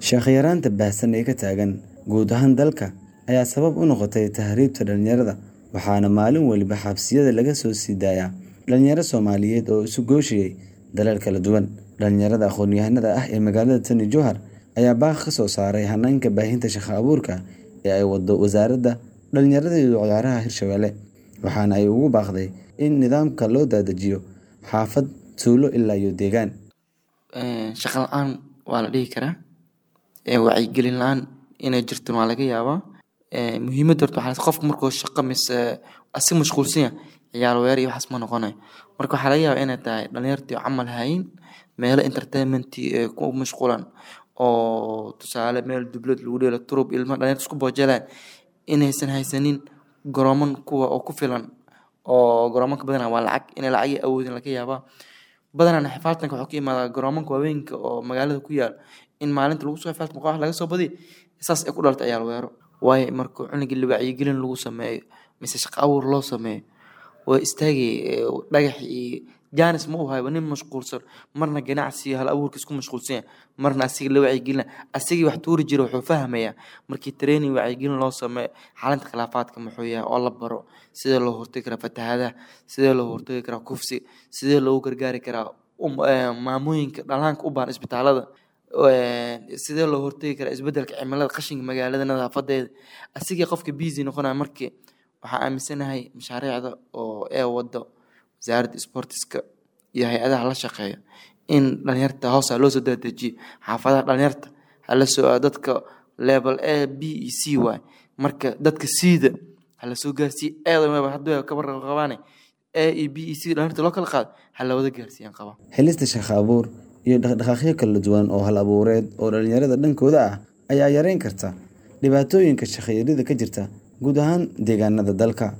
Shaqo yaraanta baahsan ee ka taagan guud ahaan dalka ayaa sabab u noqotay tahriibta dhalinyarada, waxaana maalin waliba xabsiyada laga soo sii daayaa dhalinyaro Soomaaliyeed oo isu gooshayay dalal kala duwan. Dhalinyarada aqoon-yahanada ah ee magaalada Tani Jowhar ayaa baaq ka soo saaray hanaanka baahinta shaqo abuurka ee ay wado Wasaaradda Dhalinyarada iyo Ciyaaraha Hirshabelle, waxaana ay ugu baaqday in nidaamka loo daadajiyo xaafad, tuulo ilaa iyo deegaan. Shaqo la'aan waa la dhihi karaa, wacyigelin la'aan inay jirto waa laga yaabaa. Muhiimadda horta waxaa qofka markuu shaqo mise asi mashquulsan yahay ciyaar weer iyo waxaas ma noqonayo. Marka waxaa laga yaabaa inay tahay dhalinyartii oo camal hayin meelo entertainment ee ku mashquulan oo tusaale meel dublad lagu dheelo turub ilmaha dhalinyarta isku boojelaan inaysan haysanin garooman kuwa oo ku filan oo garoomanka badanaa waa lacag inay lacag awoodin laga yaabaa. Badanaa xifaaltanka wuxuu ka imaadaa garoomanka waaweynka oo magaalada ku yaal in maalinta lagu soo xifaaltamo koox laga soo badiyo saas ay ku dhalatay ciyaar weero. Waayo marka cunuga wacyigelin lagu sameeyo mise shaqo abuur loo sameeyo way istaagay dhagax iyo jaanis ma u hayo nin mashquulsan marna ganacsi hal abuurkiisa ku mashquulsan yahay marna asiga la wacyigelinayo asigii wax tuuri jiray wuxuu fahmayaa markii training wacyigelin loo sameeyo xalinta khilaafaadka muxuu yahay oo la baro sidee loo hortagi karaa fatahaadaha sidee loo hortagi karaa kufsi sidee loogu gargaari karaa maamooyinka dhallaanka u baahan isbitaalada sidee loo hortagi karaa isbedelka cimilada qashinka magaalada nadaafadeeda asigii qofka busy noqonaya markii waxaan aaminsanahay mashaariicda oo ee wado wasaaradda sportiska iyo hay-adaha la shaqeeya in dhalinyarta hoos loo soo dadejiyo xaafadaha dhalinyarta hala soo dadka level A B iyo C waay marka dadka C-da hala soo gaarsiiyo eeda hadda ka warqab qabaane A iyo B iyo C dhalinyarta loo kala qaado hala wada gaarsiiyaan qaba Helista shaqo abuur iyo dhaqdhaqaaqyo kala duwan oo hal abuureed oo dhalinyarada dhankooda ah ayaa yareyn karta dhibaatooyinka shaqo yarida ka jirta guud ahaan deegaanada dalka.